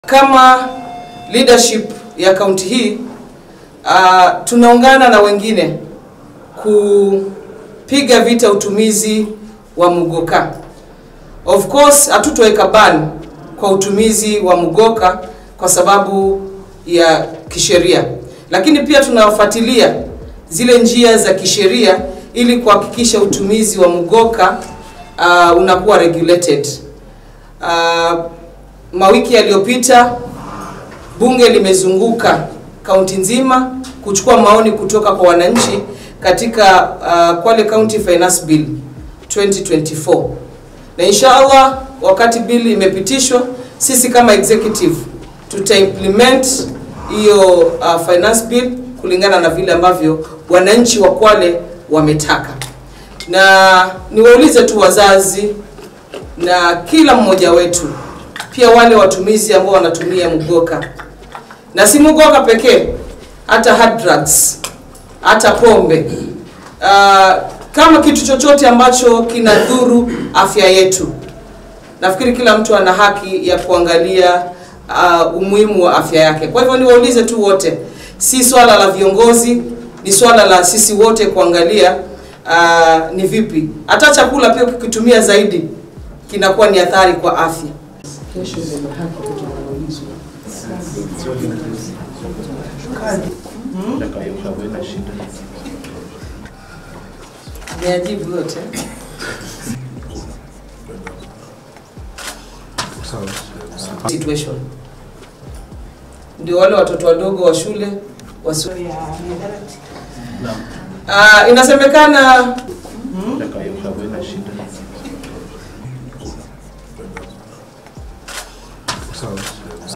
Kama leadership ya kaunti hii uh, tunaungana na wengine kupiga vita utumizi wa mugoka. Of course hatutoweka ban kwa utumizi wa mugoka kwa sababu ya kisheria, lakini pia tunafuatilia zile njia za kisheria ili kuhakikisha utumizi wa mugoka uh, unakuwa regulated. Uh, mawiki yaliyopita bunge limezunguka kaunti nzima kuchukua maoni kutoka kwa wananchi katika uh, Kwale County Finance Bill 2024 na inshallah wakati bill imepitishwa, sisi kama executive tuta implement hiyo uh, finance bill kulingana na vile ambavyo wananchi wa Kwale wametaka, na niwaulize tu wazazi na kila mmoja wetu, pia wale watumizi ambao wanatumia mugoka na si mugoka pekee, hata hard drugs, hata pombe uh, kama kitu chochote ambacho kinadhuru afya yetu. Nafikiri kila mtu ana haki ya kuangalia uh, umuhimu wa afya yake. Kwa hivyo niwaulize tu wote, si swala la viongozi, ni swala la sisi wote kuangalia uh, ni vipi. Hata chakula pia ukikitumia zaidi kinakuwa ni athari kwa afya. Kesho ndio haki tutaulizwa. Niajibu yote. Situation. Ndio wale watoto wadogo wa shule wasi... Uh, inasemekana